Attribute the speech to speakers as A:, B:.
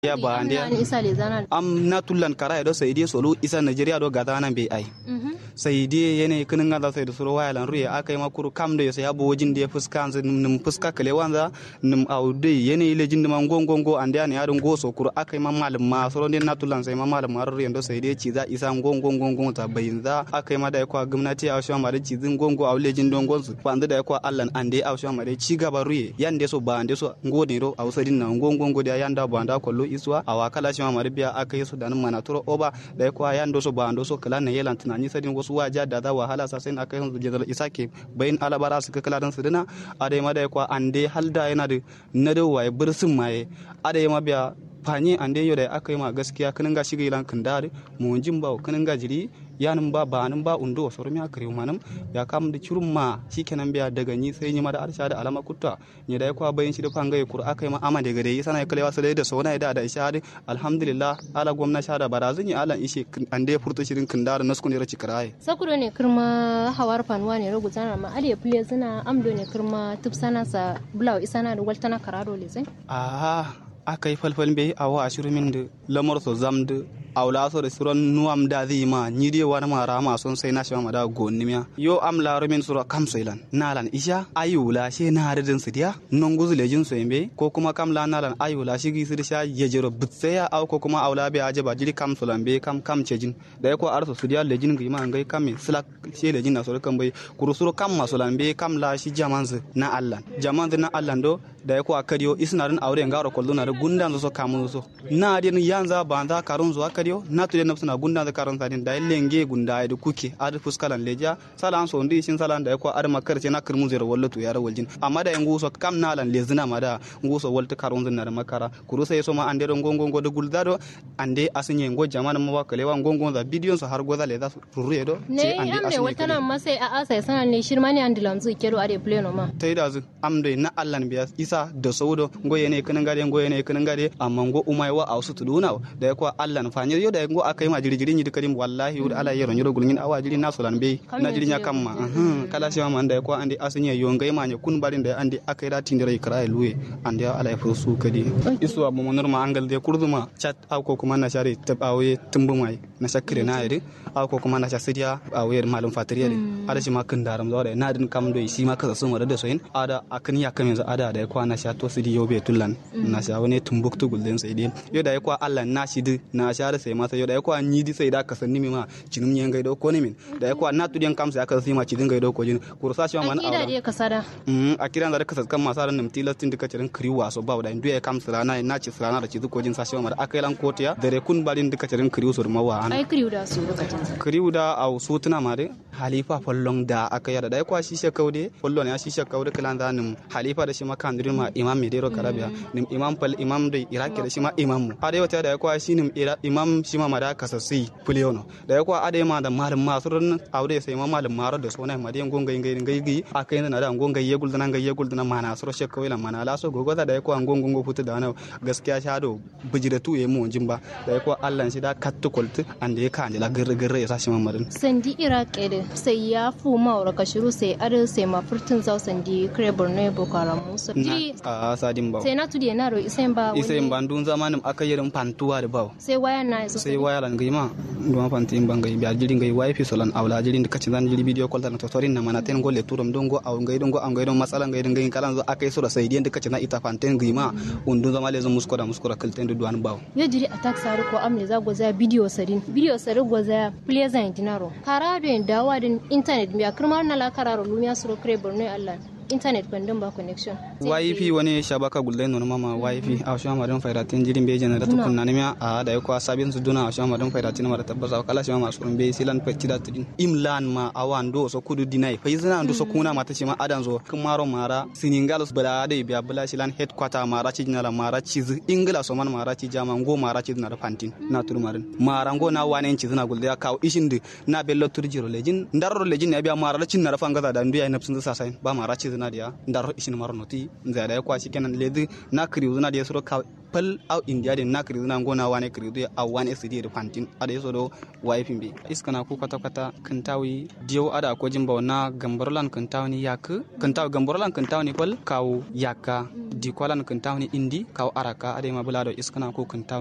A: ya ba ande
B: isa le zana
A: am na tullan kara do sai dai solo isa Nigeria do gada nan bai ai sai dai yene kinin ga sai da suru waya lan ruye akai makuru kam da sai abo wajin da fuska an nim fuska kale wanza nim aude yene ile jin man gongongo ande an yarin go so kuru akai ma malum ma soro ne na tullan sai ma malum ma ruye do sai dai ci za isa gongongo ta bayin za akai ma da kwa gwamnati a shwa ma da ci zin gongo a lejin don gonsu banda da kwa allan ande a shwa ma da ci gaba ruye yande so ba ande so ngode ro a usadin na gongongo da yanda ba anda kollo iswa a wakala shi ma maribiya akai so da nan mana turo oba da kwa yando so ba ando so kala ne yelan tunani sadin wasu waja da za wahala sa sai aka yanzu jadal isake bayin alabara su kala dan su dina adai ma da kwa ande halda yana da na da waye bursin maye adai ma biya fanye ande yo da aka yi ma gaskiya kanin ga shiga ilan kandare mu jin ba kanin ga jiri yanin ba ba nan ba undo so rumiya kare manam ya kam da curun ma shikenan biya daga ni sai ni ma da arsha da alama kutta ni da kwa bayin shi da fanga ya kur aka yi ma ama daga dai sana kalewa sai da sona da da isha alhamdulillah ala gwamna sha da barazin ya ala ishe ande furta shirin kandare nasu ne raci karaye
B: sakuro ne kirma hawar fanuwa ne rugu zana ma aliya pule zina amdo ne kirma tupsana sa bulaw isana da waltana karado le zai
A: ah aka yi falfal bai awa ashirin min da lamar so zam da awla so restaurant nuam da zi ma ni die wana ma rama son sai na shama da gonni miya yo am la min sura kam soilan nalan isha ayula she na hadin su dia non guzu lejin so yembe ko kuma kam la nalan ayula shi gi sir sha yejero butseya aw ko kuma awla be aje ba jiri kam solan be kam kam cejin da ko arso su dia lejin gi ma ngai kam slak she lejin na so kan bai kuru suru kam ma solan be kam la shi jamanzu na allan jamanzu na allan do da ko akadiyo isnarin aure ngaro kolluna da gundan so kamun so na din yanza banda karun zuwa kadiyo na tude na suna gunda da karon sadin da lenge gunda da kuke ad fuskalan leja salan so ndi shin salan da ko ad makar ce na kirmu zero wallo to yara waljin amma da yangu so kam na lan lezina ma da ngu so walta karon zin na makara kuru sai so ma ande don gongo da guldado ande asinye ngo jamana ma wa kalewa gongo da bidiyon so har goza le da rurre do
B: ne amne walta na ma sai a asa sanan ne shirma ne andilam zu kero ade pleno ma
A: tai da zu amde na allan biya isa da saudo ngo yene kanin gade ngo yene kanin gade amma ngo umai wa ausu tuduna da ya kwa allan fanyar yo da ngo akai ma jiri jiri ni dikadim wallahi wud ala yero nyoro gulngin awa jiri na solan be na jiri nya kamma kala shi ma anda ya kwa andi asinya yo ngai ma nya kun barin da andi akai da tindira ikra luwe andi ala ya fusu kadi isu abu monor ma angal de kurduma chat aw ko kuma na shari tabawe tumbu mai na shakire na yiri aw ko kuma na shasidiya awe malum fatiriya de ada shi ma kun daram zo da na din kam do shi ma kasa sun wada da soyin ada akan ya kamin za ada da ya kwa na sha to sidi yo be tullan na sha wani tumbuktu gulden sai dai yo da ya kwa Allah na shi di na sha da sai masa yo da ya kwa ni di sai da ka sanni mi ma cinum yen gaido ko ne min da ya kwa na tudiyan kam sai aka sai ma cidin gaido ko jin kursa shi ma na
B: akida dai kasada
A: mm akira da ka kan masa ran nimti lastin dika cirin kriwa so ba da ndu ya kam sirana na ci sirana da cizu ko jin sa shi ma da akai lan kotiya da re kun balin dika cirin kriwa so ma wa
B: ai kriwa da su lokacin
A: kriwa da au su tuna ma de halifa follong da aka yada da ya kwa shi shekaude follon ya shi shekaude kalan da nim halifa da shi ma kandirin ma imam medero karabiya nim imam pal imam da iraki da shi ma imam mu ade wata da ya kwa shi nim imam shi ma mada kasasi fuliono da ya kwa ade ma da malam ma surun aude sai ma malam maro da sona ma de ngonga ngai ngai ngai aka yana da ngonga ye guldana ngai ye guldana mana suro shekau la mana la so gogo da ya kwa ngongo ngo futu da na gaskiya shado bijiratu ye mu jimba da ya kwa Allah shi da kattu koltu ande ya kan la gurre gurre ya sa shi ma marin
B: sandi iraki da sai ya fu mawar ka shiru sai ar sai ma furtun zau sandi kare borno ya boko haram musu ji
A: a sadin ba
B: sai na tudi na ro isen ba
A: isa in bandun zamanin aka yirin fantuwa da ba
B: sai waya na yaso
A: sai waya lan gaima duwan fanti in bangai biya jirin gai wifi solan awla jirin da kacin zan jiri video call da totorin na mana ten golle turum don go aw ngai don go aw ngai don matsala ngai don gai kalan zo akai sura sai diyan da kacin na ita fanten gaima undun zama le zo muskora muskora kalten da duwan bawo
B: yo jiri attack saru ko amne za go za video sarin video sarin go za pleasant dinaro karado en dawa din internet biya kirmar na la kararo lumiya suro kare borno allah internet bandon ba connection
A: wifi wani shabaka gulle no mama wifi a shama madan fairatin jirin be jana da tukun na nemiya a da yakwa sabin su duna a shama madan fairatin mara tabbasa kala shama masu rumbe silan pecci da tudin imlan ma awan do so kudu dinai fa izina ndo so kuna mata shi ma adan zo kumaro mara siningalos bala da biya bala silan headquarter mara ci jinala mara ci ingila so man mara ci jama ngo mara ci na da fantin na tur marin mara ngo na wanen ci zina gulle ya kawo ishin de na bello turjiro lejin ndarro lejin ne biya mara cin na rafa ngaza da ndu ya nafsin sa sai ba mara ci zina dia ndar ishin maro noti nza da kwa shikenan lezi na kriu na da soro ka pal au india de na kriu na ngona wane kriu de au wane sidi de fantin ada yaso do wifin bi iskana ku kata kata kantawi diyo ada ko jimba na gambarlan kantawni yak kantaw gambarlan kantawni pal kaw yakka di kwalan kantawni indi kaw araka ade ma bulado iskana ku kantaw